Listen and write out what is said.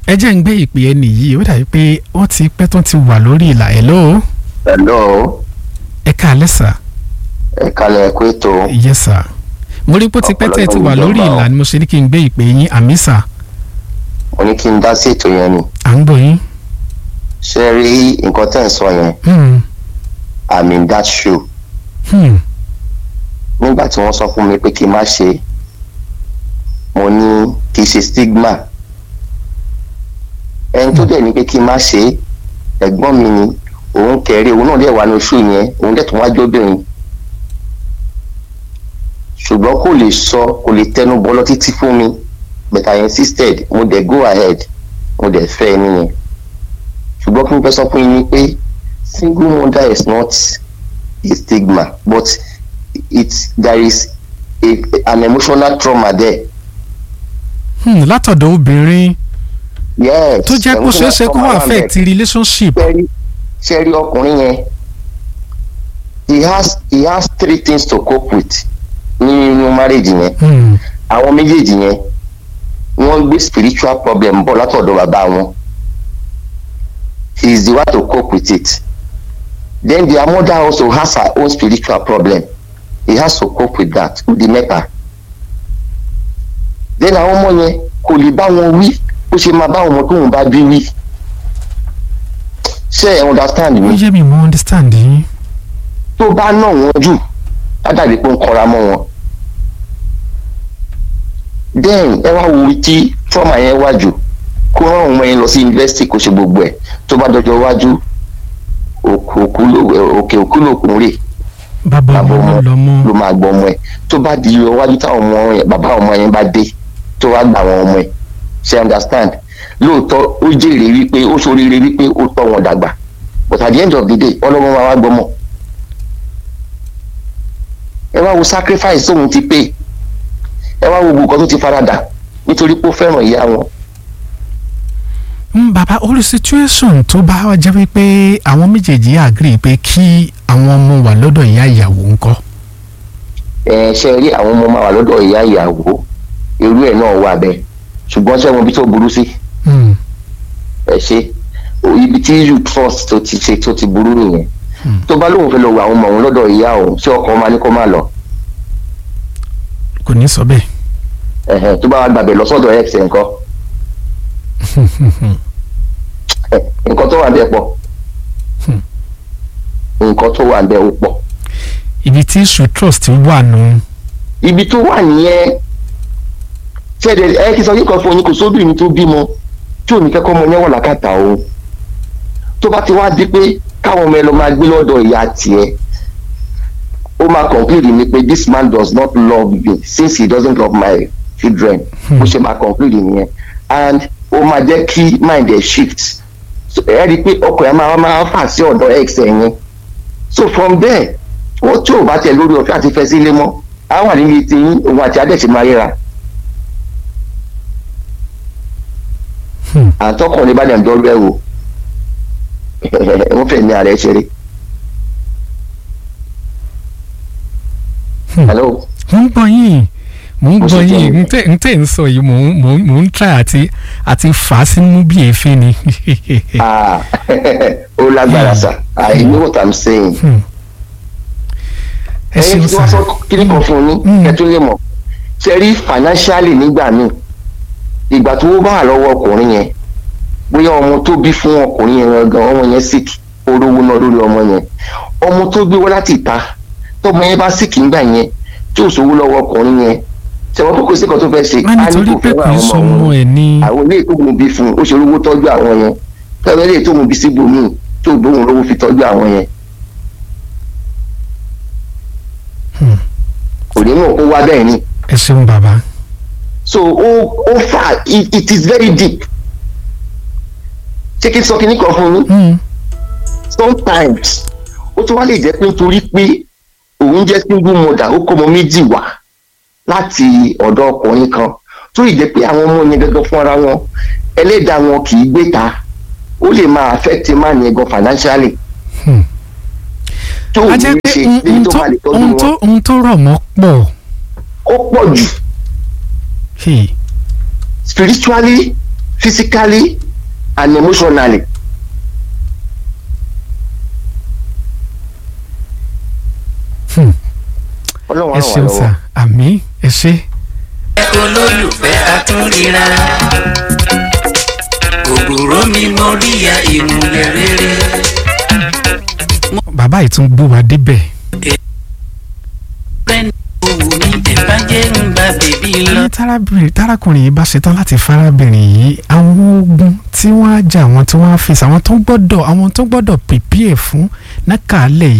ẹ jẹ́ ń gbé ìpè ẹni yìí ó dàbí pé wọ́n ti pẹ́ tó ti wà lórí ìlà ẹ̀ lóò hello ẹ káalẹ́ sà ẹ kalẹ̀ ẹ kú ètò yes sà mo rí pé ó ti pẹ́ tẹ́ ẹ ti wà lórí ìlà ni mo ṣe ní kí n gbé ìpè yín àmì sà mo ní kí n dá sí ètò yẹn ni à ń gbọ́ yín. ṣe rí nǹkan tẹ́ ń sọ yẹn Hmm, i'm in that shoe hmm, nígbà tí wọ́n sọ fún mi pé kí n má ṣe mo ní kì í ṣe stigma ẹni tó dẹ̀ ní pé kí n má ṣe ẹ̀gbọ́n mi ni òun kẹrẹ òun náà dẹ̀ wà ní oṣù yẹn òun dẹ̀ tún wá jóbìnrin ṣùgbọ́n kò lè sọ kò lè tẹnu bọ́lọ́ títí fún mi but I insisted mo dẹ̀ go ahead mo dẹ̀ fẹ́ ẹ nìyẹn ṣùgbọ́n kí n fẹ́ sọ fún yín ni pé single mother is not a stigma but it there is a, an emotional trauma there. hmm, látọ̀dọ̀ obìnrin yes tó jẹ́ kó ṣeé ṣe kó wà affect relationship. ṣẹ́rí ṣẹ́rí ọkùnrin yẹn he has he has three things to cope with nínú marriage yẹn Hmm, àwọn méjèèjì yẹn wọ́n gbé spiritual problem bọ̀ látọ̀dọ̀ bàbá wọn he is the one to cope with it then their mother also has her own spiritual problem he has to cope with that ó di mẹ́ta then àwọn ọmọ yẹn kò lè bá wọn wí ó ṣe máa bá ọmọ tóun bá bí wí ṣé ẹ understand ó mi yé mi mo understand yín. tó bá nà wọ́n jù látàrí pé ó ń kọra mọ́ wọn then ẹ wá wo tí trauma yẹn wá jù kó rán ọmọ yẹn lọ sí yunifásitì kó ṣe gbogbo ẹ̀ tó bá dọjọ́ iwájú òkè òkú ló- òkè òkú lòkun rè bàbá bàbá ọmọ ọmọ ló lọ mọ́. ló máa gbọ́ ọmọ ẹ̀ tó bá di iwájú táwọn ọmọ yẹn bàbá ọmọ yẹn bá dé tó wá gbà wọn ọmọ ẹ̀ ṣe understand lóòótọ́ ó jèrè wípé ó ṣoríire wípé ó tọ́ wọn dàgbà but at the end of the day ọlọ́mọ máa wá gbọ́mọ ẹ wá wo sacrifice tóun ti pay ẹ wá wo gbogbo nǹkan tó ti faradà nítorí pé ó fẹ́ràn ìyá wọn Hmm, bàbá orí situation tó bá wá jẹ́ wípé àwọn méjèèjì agree pé kí àwọn ọmọ wà lọ́dọ̀ ìyá ìyàwó ńkọ́. ẹ ṣe rí àwọn ọmọ máa wà lọ́dọ̀ ìyá ìyàwó irú ẹ̀ náà wà bẹ́ẹ̀ ṣùgbọ́n ṣé wọn bí tó burú sí Hmm, ẹ ṣe ibi tí you trust tó ti ṣe tó ti burú nìyẹn Hmm. tó bá lóun fẹ́ lọ wo àwọn ọmọ òun lọ́dọ̀ ìyá òun ṣé ọkọ máa ní kó má lọ kò ní sọ bẹ́ẹ̀. ẹ̀hẹ̀, tó bá wà gbàgbé lọ sọ́dọ̀ ex ẹ̀ nǹkan ẹ̀, nǹkan tó wà bẹ́ẹ̀ pọ̀ Hmm. nǹkan tó wà bẹ́ẹ̀ ó pọ̀ ibi tí issue trust wà nù. ibi tó wà nìyẹn ṣẹ́ẹ̀dẹ̀ ẹ kí sọ yíkan fún yín kò sóbìnrin tó bímọ tí ò ní fẹ́ kọ́ ọmọ yẹn wà lákàtà o tó bá ti wá di pé káwọn ọmọ ẹ lọ máa gbé lọ́dọ̀ ìyá tiẹ̀ ó máa conclude ni pé this man does not love me since he doesn't love my children Hmm. ó ṣe máa conclude nìyẹn and ó máa jẹ́ kí mind ẹ̀ shift So, ẹ rí i pé ọkọ̀ ẹ̀ máa máa fà sí ọ̀dọ̀ ex ẹ̀ yẹn so from there ó tí ò bá tẹ̀ lórí ọ̀fẹ́ àti fẹ́ sílé mọ́ á wà níbi tí òun àti adẹ́sì máa ríra Hmm. àtọkùnrin bá dẹ̀ ń dọ́rú ẹ̀ wò wọ́n fẹ́ ní ààrẹ ṣeré. Hmm. hello mo ń gbọ́ yín mo ń Mo gbọ́ sì yín jẹ́- n tẹ́ n tẹ́ ń sọ yìí mo ń mo ń- mo ń try àti àti fà á sínú bí èéfín ni. ah ó lágbára sà i know what i'm saying. Hmm. ẹ ẹyin ṣeun tí wọ́n sá. sọ kíní kan fún yín Mm. kẹtù lè mọ̀ ṣe rí financially nígbà míì ìgbà tó bá wà lọ́wọ́ ọkùnrin yẹn bóyá ọmọ tó bí fún ọkùnrin yẹn gan ọmọ yẹn sick orówó náà lórí ọmọ yẹn ọmọ tó gbé wá láti ìta tọmọ yẹn bá sick nígbà yẹn tí ò sówó lọ́wọ́ ọkùnrin yẹn ṣẹ̀wọ́n tó kò sí kan tó fẹ́ ṣe má nítorí pé kò í sọmọ ẹ̀ ní. àwọn ilé tó mú bí fún un ó ṣe olówó tọ́jú àwọn yẹn tọ́jú ilé tó mú bí síbòmíì tó gbóhùn lówó fi tọ́jú àwọn yẹn Hmm. kò ní mọ̀ kó wá bẹ́ẹ̀ ni ẹ ṣeun bàbá. so ó ó fà it, it is very deep ṣé kí n sọ kíní kan fún yín Hmm. sometimes ó tún wá lè jẹ́ pé nítorí pé òun jẹ́ single mother ó kọ́ ọmọ méjì wá láti ọ̀dọ̀ ọkùnrin kan tó lè jẹ́ pé àwọn ọmọ yẹn gangan fúnra wọn ẹlẹ́dàá wọn kì í gbé ta ó lè máa affect man yẹn gan financially Hmm. tó a ò jẹ́ ní pé ṣe ohun èyí tó tó máa lè tọ́jú ohun tó wọn ohun tó rọ̀ mọ́ pọ̀. ó pọ̀ jù Hey. spiritually physically and emotionally. Hmm. ọlọ́run á ẹ ràn wá ṣeun lọ́wọ́. sà àmì ẹ ṣe. olólùfẹ́ àtúnríra ògùrọ̀ mi mo ríya ìmùlẹ̀ rere. bàbá yìí tún gbó wa débẹ̀. fẹ́ni owó mi ẹ̀bá jẹ́ ń bá bèbí lọ. ní tárábìnrin tárákùnrin yìí bá ṣetán láti fárábìnrin yìí àwọn ogun tí wọ́n á jà àwọn tí wọ́n á fèsì àwọn tó gbọ́dọ̀ àwọn tó gbọ́dọ̀ pèpè fún nákàlẹ̀ yìí